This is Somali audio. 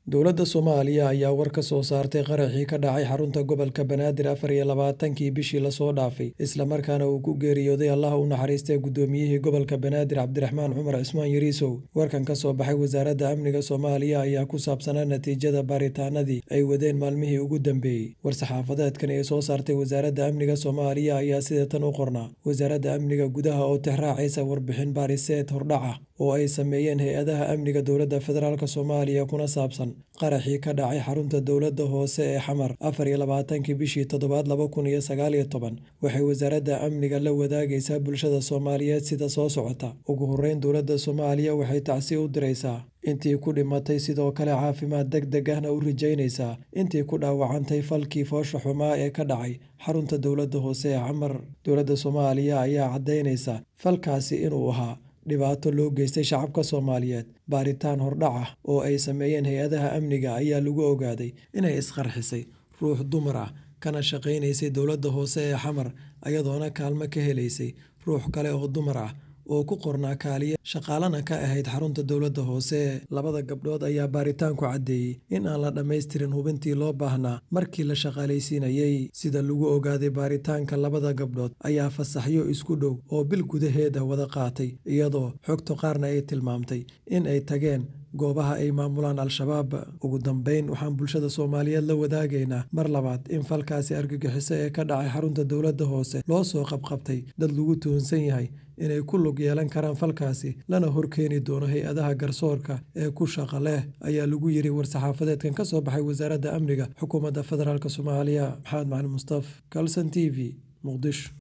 Dowladda Soomaaliya ayaa war ka soo saartay qaraxii ka dhacay xarunta gobolka Banaadir afar iyo labaatankii bishii la soo dhaafay, isla markaana uu ku geeriyooday Allaha u naxariistay gudoomiyihii gobolka Banaadir Cabdiraxmaan Cumar Cismaan Yariisow. Warkan ka soo baxay Wasaaradda Amniga Soomaaliya ayaa ku saabsanaa natiijada baaritaanadii ay wadeen maalmihii ugu dambeeyay. War-saxaafadeedkan ee soo saartay Wasaaradda Amniga Soomaaliya ayaa sida tan u qornaa: Wasaaradda Amniga Gudaha oo tixraacaysa warbixin baadhiseed hordhac ah oo ay sameeyeen hay'adaha amniga dowladda federaalk Soomaaliya kuna saabsan qaraxii ka dhacay xarunta dowladda hoose ee Xamar afar iyo labaatankii bishii toddobaad laba kun iyo sagaal iyo toban, waxay Wasaaradda Amniga la wadaagaysaa bulshada Soomaaliyeed sida soo socota. Ugu horreyn, dowladda Soomaaliya waxay tacsi u diraysaa intii ku dhimatay sidoo kale caafimaad degdeg ahna u rajaynaysaa intii ku dhaawacantay falkii foosha xumaa ee ka dhacay xarunta dowladda hoose ee Xamar. Dowladda Soomaaliya ayaa caddaynaysa falkaasi inuu ahaa dhibaato loo geystay shacabka Soomaaliyeed. Baaritaan hordhac ah oo ay sameeyeen hay'adaha amniga ayaa lagu ogaaday inay isqarxisay ruux dumar ah kana shaqaynaysay dowladda hoose ee Xamar, iyadoona kaalmo ka helaysay ruux kale oo dumar ah oo ku qornaa kaaliye shaqaalana ka ahayd xarunta dowladda hoose. Labada gabdhood ayaa baaritaanku caddeeyay in aan la dhammaystirin hubintii loo baahnaa markii la shaqaaleysiinayay. Sida lagu ogaaday baaritaanka, labada gabdhood ayaa fasaxyo isku dhow oo bil gudaheed ah wada qaatay, iyadoo xogta qaarna ay tilmaamtay in ay tageen goobaha ay maamulaan Al-shabaab. Ugu dambeyn, waxaan bulshada Soomaaliyeed la wadaagaynaa mar labaad in falkaasi argagixiso ee ka dhacay xarunta dowladda hoose loo soo qabqabtay dad lagu tuhunsan yahay inay ku lug yeelan karaan falkaasi, lana horkeeni doono hay'adaha garsoorka ee ku shaqo leh, ayaa lagu yiri war-saxaafadeedkan ka soo baxay Wasaaradda Amniga Xukuumadda Federaalk Soomaaliya. Maxamed Macalin Mustaf, Kalson TV, Muqdisho.